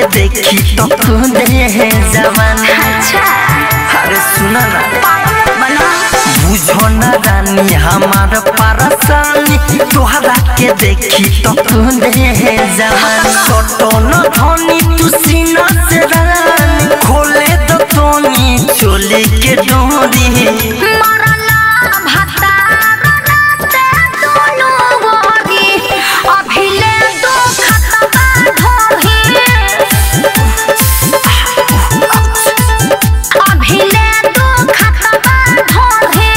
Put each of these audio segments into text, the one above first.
देखी तो तू दे जवान अच्छा अरे सुना ना पागल बना बुझो ना रानी हमार परेशानी तोहरा के देखी तो तू दे जवान छोटो न धोनी तू सीना से रानी खोले तो तोनी चोली के डोरी मरला भतार राते दोनों गोरी अभिले दो खतबा ढोही अभिले दो खतबा ढोही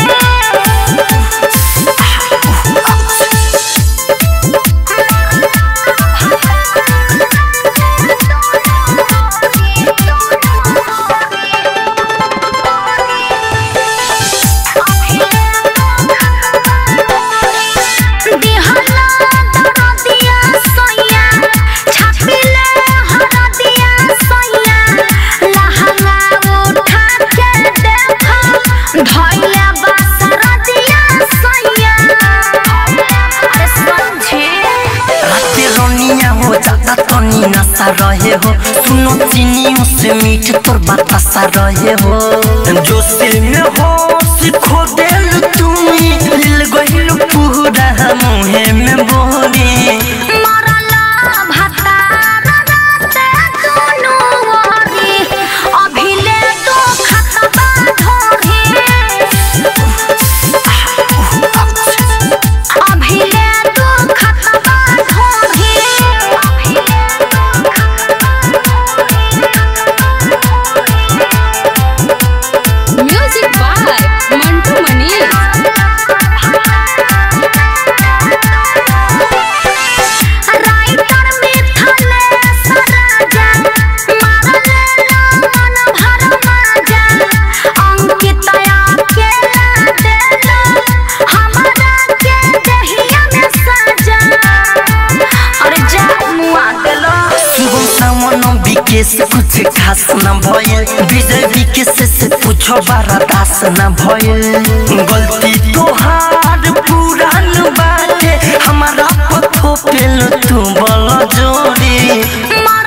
दिहला दरदिया सैया छापिले हरदिया सैया लहंगा उठा के देखो धइले बसरदिया सैया अरे समझे राते रोनिया हो जाता तनी नशा रहे हो सुनो चीनियों से मीठ तोर बतासा रहे हो जो सिल में हो सीखो दिल तुम्ही दिल गहिल पूरा मुहे में बोरी मरला भतार राते दोनों गोरी अभिले दो खतबा ढोही अभिले दो खतबा ढोही music by Mantu Mani writer मिथले सराजा मारले मन भर माजा अंकितया के देलो हमरा के दहिया में सजा अरे जा मुआ देलो शुभम सावन विकेश कुछ खास न भयल विजय विकेश से पूछो बारा दास न भयल गलती तोहार पुरान बाटे हमारा पथो पेल तू बल जोड़ी मा